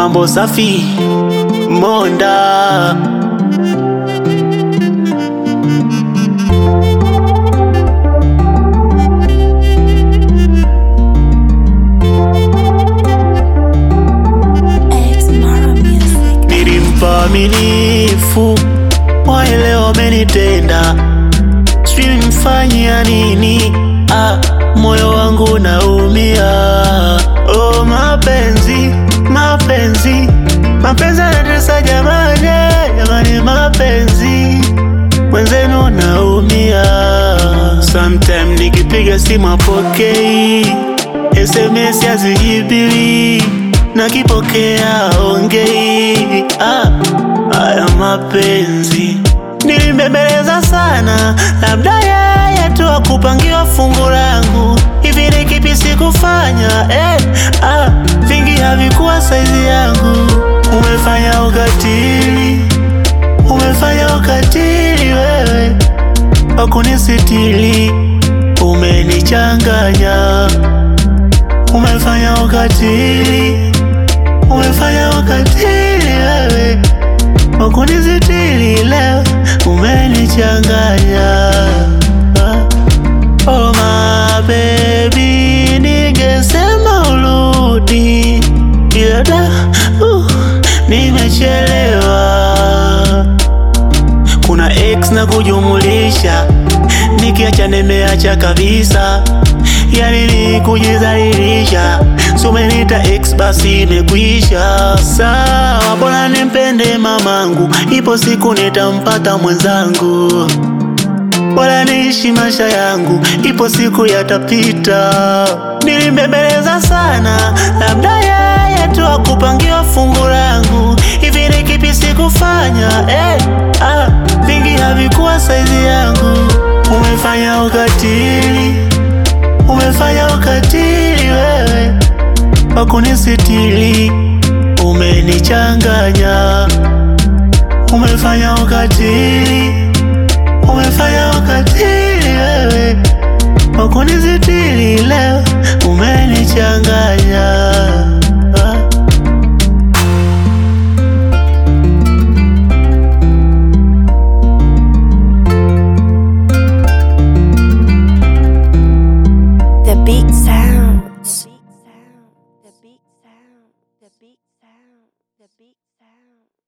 mambo safi Monda X Mara Music. nilimpa aminifu, waelewa wamenitenda, sijui nimfanyia nini. Ah, moyo wangu naumia. Oh, mapenzi mapenzi mapenzi yanatesa jamani, jamani, mapenzi mwenzenu naumia. Sometime nikipiga simu apokei, SMS hazijibiwi, nakipokea ongei. Ah, haya mapenzi nilimbembeleza sana, labda yeye tu akupangiwa fungu langu. Hivi ni kipi sikufanya? Eh, ah, vingi havikuwa saizi yangu. Umefanya ukatili, umefanya ukatili wewe wakunisitili, umenichanganya. Umefanya ukatili, umefanya ukatili wewe wakunisitili, leo umenichanganya. Oh my baby, ningesema urudi, ila da, uh, nimechelewa kuna x na kujumulisha, nikiacha nimeacha kabisa, yani ni kujizalilisha. Si umeniita x basi imekwisha. Sawa, bora nimpende mamangu, ipo siku nitampata mwenzangu. Bora niishi maisha yangu, ipo siku yatapita. Nilimbembeleza sana, labda yeye tu akupangiwa fungu langu. Hivi ni kipi sikufanya? Eh, ah, vingi havikuwa saizi yangu. Umefanya ukatili, umefanya ukatili wewe wakunisitili, umenichanganya. Umefanya ukatili